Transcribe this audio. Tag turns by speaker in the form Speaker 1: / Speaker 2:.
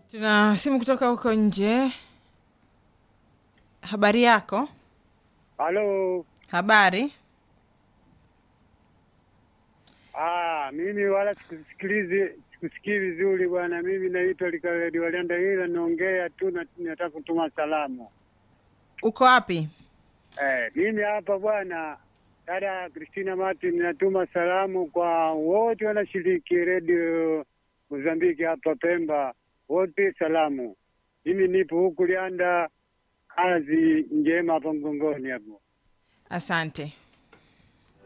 Speaker 1: Tuna simu kutoka huko nje. Habari yako?
Speaker 2: Halo.
Speaker 1: Habari.
Speaker 2: Ah, mimi wala sikusikilizi sikusikii vizuri bwana. Mimi naitwa Likaledi Walianda, ila naongea tu na nataka kutuma salamu.
Speaker 1: Uko wapi?
Speaker 2: Eh, mimi hapa bwana, dada Christina Martin, natuma salamu kwa wote wanashiriki redio Mozambiki hapa Pemba, wote salamu. Mimi nipo huku Lianda, kazi njema hapa Mgongoni hapo.
Speaker 1: Asante.